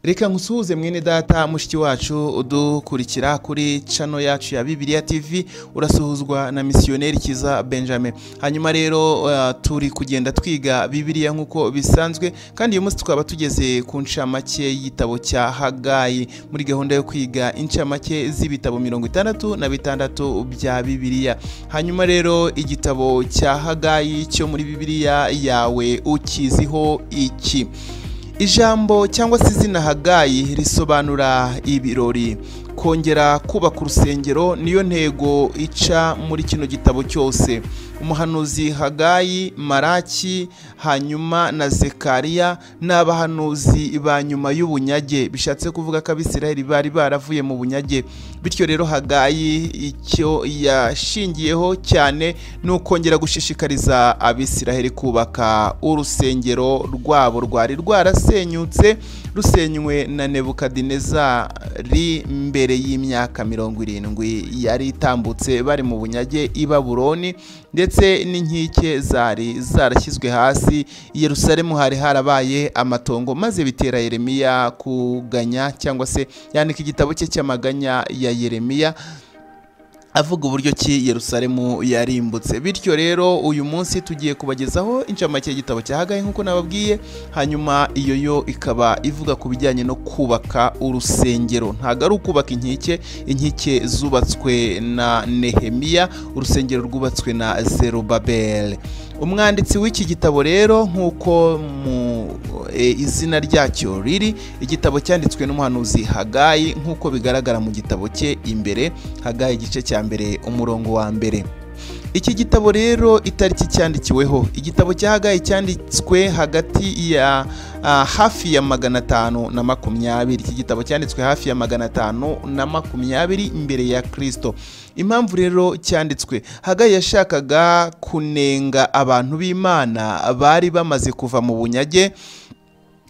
reka nkusuhuze mwene data mushiki wacu udukurikira kuri cano yacu ya bibiliya tv urasuhuzwa na misiyoneri kiza benjamin hanyuma rero eh, turi kugenda twiga bibiliya nk'uko bisanzwe kandi uyu munsi tukaba tugeze ku ncamake y'igitabo cya hagayi muri gahunda yo kwiga incamake z'ibitabo mirongo itandatu na bitandatu bya bibiliya hanyuma rero igitabo cya hagayi cyo muri bibiliya yawe ukiziho iki ijambo cyangwa se izina hagayi risobanura ibirori kongera kubaka urusengero niyo ntego ica muri kino gitabo cyose umuhanuzi hagayi maraki hanyuma na zekariya ni abahanuzi ba nyuma y'ubunyage bishatse kuvuga ko abisiraheli bari baravuye mu bunyage bityo rero hagayi icyo yashingiyeho cyane ni ukongera gushishikariza abisiraheli kubaka urusengero rwabo rwari rwarasenyutse rusenywe na nebukadinezari mbere y'imyaka mirongo irindwi yari itambutse bari mu bunyage i babuloni ndetse n'inkike zari zarashyizwe hasi i yerusalemu hari harabaye amatongo maze bitera yeremiya kuganya cyangwa se yandika igitabo cye cy'amaganya ya yeremiya avuga uburyo ki yerusalemu yarimbutse bityo rero uyu munsi tugiye kubagezaho incamake y'igitabo cya hagayi nk'uko nababwiye hanyuma iyo yo ikaba ivuga ku bijyanye no kubaka urusengero ntabwo ari ukubaka inkike inkike zubatswe na nehemiya urusengero rwubatswe na zerubabel umwanditsi w'iki gitabo rero nk'uko mu e, izina ryacyo riri igitabo cyanditswe n'umuhanuzi hagayi nk'uko bigaragara mu gitabo cye imbere hagayi igice cya mbere umurongo wa mbere iki gitabo rero itariki cyandikiweho igitabo cya hagayi cyanditswe hagati ya ah, hafi ya magana atanu na makumyabiri iki gitabo cyanditswe hafi ya magana atanu na makumyabiri imbere ya kirisito impamvu rero cyanditswe hagayi yashakaga kunenga abantu b'imana bari bamaze kuva mu bunyage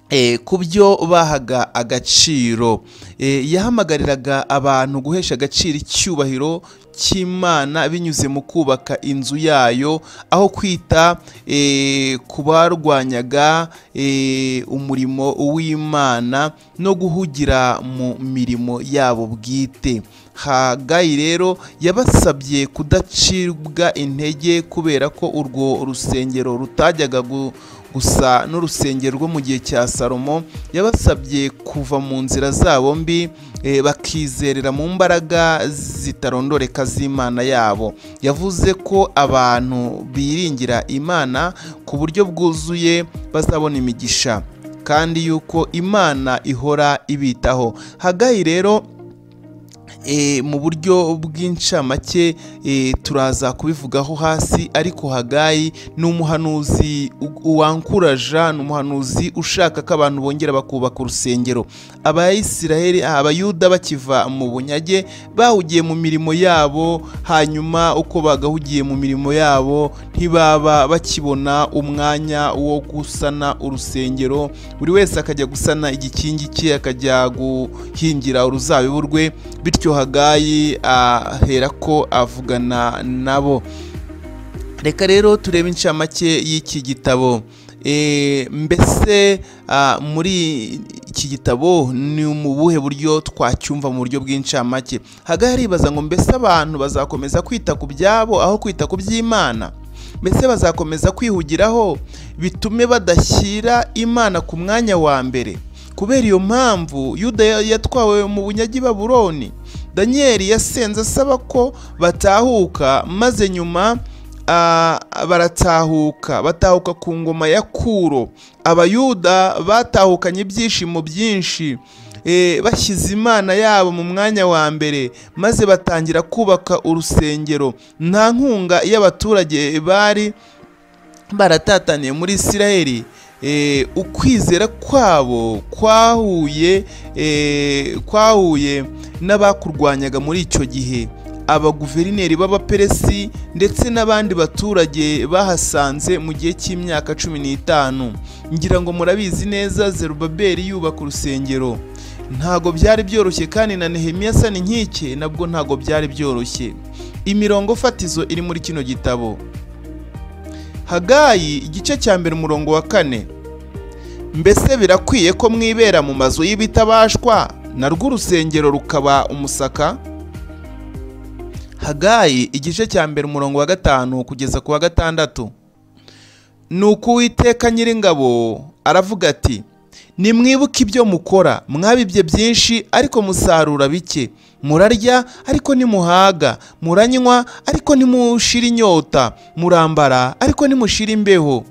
eh, ku byo bahaga agaciro eh, yahamagariraga abantu guhesha agaciro icyubahiro cy'imana binyuze mu kubaka inzu yayo aho kwita eh, ku barwanyaga eh, umurimo w'imana no guhugira mu mirimo yabo bwite hagayi rero yabasabye kudacibwa intege kubera ko urwo rusengero rutajyaga gu gusa n'urusengero rwo mu gihe cya salomo yabasabye kuva mu nzira zabo mbi eh, bakizerera mu mbaraga zitarondoreka z'imana yabo yavuze ko abantu biringira imana ku buryo bwuzuye bazabona imigisha kandi yuko imana ihora ibitaho hagayi rero e, mu buryo bw'incamake e, turaza kubivugaho hasi ariko hagayi ni umuhanuzi wankuraja ni umuhanuzi ushaka ko abantu bongera bakubaka urusengero abayisiraheli abayuda bakiva mu bunyage bahugiye mu mirimo yabo hanyuma uko bagahugiye mu mirimo yabo ntibaba bakibona umwanya wo gusana urusengero buri wese akajya gusana igikingi cye akajya guhingira uruzabibu rwe bityo hagayi ahera ko avugana nabo reka rero turebe incamake y'iki gitabo mbese muri iki gitabo ni mu buhe buryo twacyumva mu buryo bw'incamake hagayi aribaza ngo mbese abantu bazakomeza kwita ku byabo aho kwita ku by'imana mbese bazakomeza kwihugiraho bitume badashyira imana ku mwanya wa mbere kubera iyo mpamvu yuda yatwawe mu bunyagi baburoni daniyeli yasenze asaba ko batahuka maze nyuma baratahuka batahuka ku ngoma ya kuro abayuda batahukanye ibyishimo byinshi bashyize imana yabo mu mwanya wa mbere maze batangira kubaka urusengero nta nkunga y'abaturage bari baratataniye muri isiraheli ukwizera kwabo kwahuye kwahuye n'abakurwanyaga muri icyo gihe abaguverineri b'abaperesi ndetse n'abandi baturage bahasanze mu gihe cy'imyaka cumi n'itanu ngira ngo murabizi neza zerubaberi yubaka urusengero ntago byari byoroshye kandi na nehemiya asa n'inkike nabwo ntago byari byoroshye imirongo fatizo iri muri kino gitabo hagayi igice cya mbere umurongo wa kane mbese birakwiye ko mwibera mu mazu y'ibitabashwa na rwo urusengero rukaba umusaka hagayi igice cya mbere umurongo wa gatanu kugeza ku wa gatandatu ni uko uwiteka nyiringabo aravuga ati nimwibuke ibyo mukora mwabibye byinshi ariko musarura bike murarya ariko ntimuhaga muranywa ariko ntimushire inyota murambara ariko ntimushire imbeho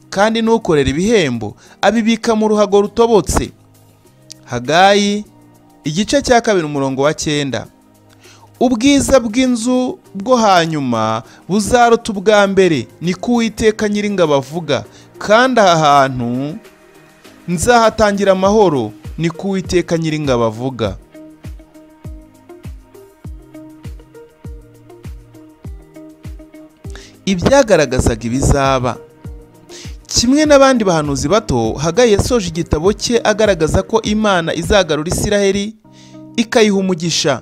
kandi n'ukorera ibihembo abibika mu ruhago rutobotse hagayi igice cya kabiri umurongo wa cyenda ubwiza bw'inzu bwo hanyuma buzaruta ubwa mbere niko uwiteka nyiringabo avuga kandi aha hantu nzahatangira amahoro niko uwiteka nyiringabo avuga ibyagaragazaga ibizaba kimwe n'abandi bahanuzi bato hagaye yasoje igitabo cye agaragaza ko imana izagarura isiraheli ikayiha umugisha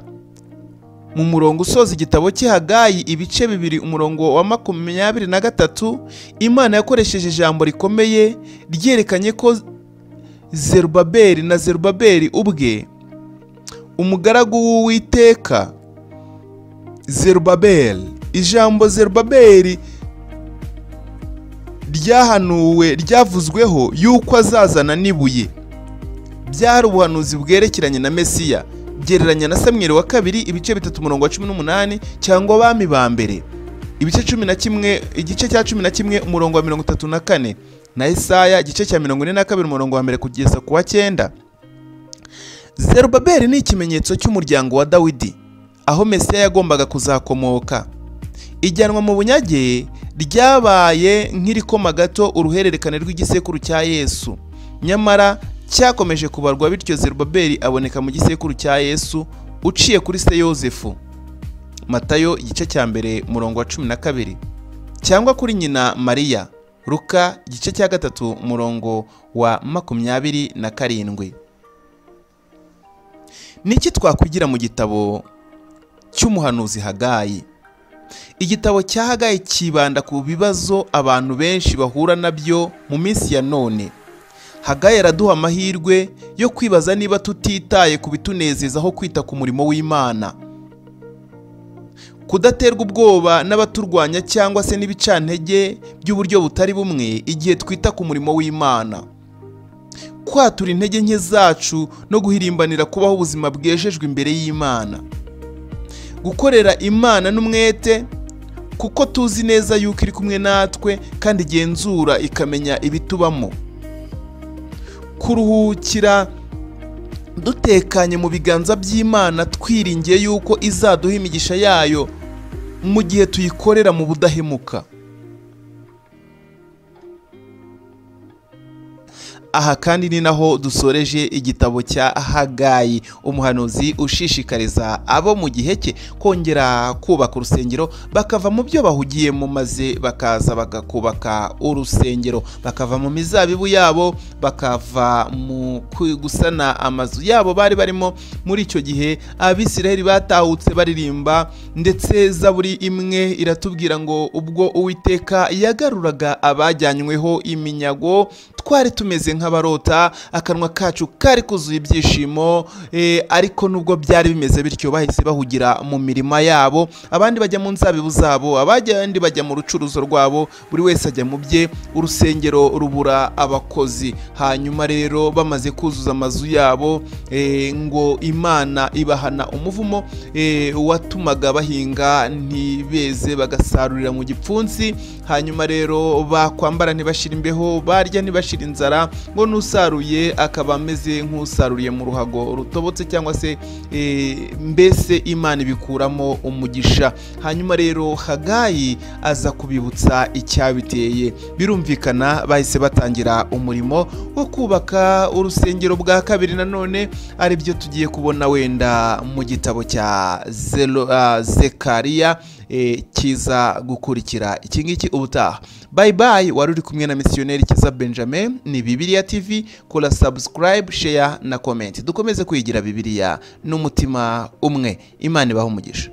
mu murongo usoza igitabo cye hagayi ibice bibiri umurongo wa makumyabiri na gatatu imana yakoresheje ijambo rikomeye ryerekanye ko zerubaberi na zerubaberi ubwe umugaragu w'uwiteka zerubaberi ijambo zerubaberi ryahanuwe ryavuzweho yuko azazana n'ibuye byari ubuhanuzi bwerekeranye na mesiya gereranya na samweri wa kabiri ibice bitatu umurongo wa cumi n'umunani cyangwa abami ba mbere ibice cumi na kimwe igice cya cumi na kimwe umurongo wa mirongo itatu na kane na isaya igice cya mirongo ine na kabiri umurongo wa mbere kugeza ku wa cyenda zerubabeli ni ikimenyetso cy'umuryango wa dawidi aho mesiya yagombaga kuzakomoka ijyanwa mu bunyage ryabaye nk'irikoma gato uruhererekane rw'igisekuru cya yesu nyamara cyakomeje kubarwa bityo zerubabeli aboneka mu gisekuru cya yesu uciye kuri se yosefu matayo igice cya mbere umurongo wa cumi na kabiri cyangwa kuri nyina mariya ruka igice cya gatatu umurongo wa makumyabiri na karindwi niki twakwigira mu gitabo cy'umuhanuzi hagayi igitabo cya hagayi cyibanda ku bibazo abantu benshi bahura nabyo mu minsi ya none hagaye araduha amahirwe yo kwibaza niba tutitaye ku bitunezeza aho kwita ku murimo w'imana kudaterwa ubwoba n'abaturwanya cyangwa se n'ibicantege by'uburyo butari bumwe igihe twita ku murimo w'imana kwatura intege nke zacu no guhirimbanira kubaho ubuzima bwejejwe imbere y'imana gukorera imana n'umwete kuko tuzi neza yuko iri kumwe natwe kandi igenzura ikamenya ibitubamo kuruhukira dutekanye mu biganza by'imana twiringiye yuko izaduha imigisha yayo mu gihe tuyikorera mu budahemuka aha kandi ni naho dusoreje igitabo cya hagayi umuhanuzi ushishikariza abo mu gihe cye kongera kubaka urusengero bakava mu byo bahugiyemo maze bakaza bakakubaka urusengero bakava mu mizabibu yabo bakava mu gusana amazu yabo bari barimo muri icyo gihe abisiraheli batahutse baririmba ndetse zaburi imwe iratubwira ngo ubwo uwiteka yagaruraga abajyanyweho iminyago twari tumeze nk'abarota akanwa kacu kari kuzuye ibyishimo ariko nubwo byari bimeze bityo bahise bahugira mu mirima yabo abandi bajya mu nzabibu zabo abandi bajya mu rucuruzo rwabo buri wese ajya mu bye urusengero rubura abakozi hanyuma rero bamaze kuzuza amazu yabo ngo imana ibahana umuvumo watumaga bahinga ntibeze bagasarurira mu gipfunsi hanyuma rero bakwambara ntibashire imbeho barya ntibashire inzara ngo n'usaruye akaba ameze nk'usaruriye mu ruhago rutobotse cyangwa se mbese imana ibikuramo umugisha hanyuma rero hagayi aza kubibutsa icyabiteye birumvikana bahise batangira umurimo wo kubaka urusengero bwa kabiri nanone aribyo tugiye kubona wenda mu gitabo cya zekariya kiza gukurikira iki ngiki ubutaha bayi bayi wari uri kumwe na misiyoneri kiza benjamin ni bibiriya tv kora sabusikarayibu sheya na komenti dukomeze kwigira bibiriya n'umutima umwe imana ibaho umugisha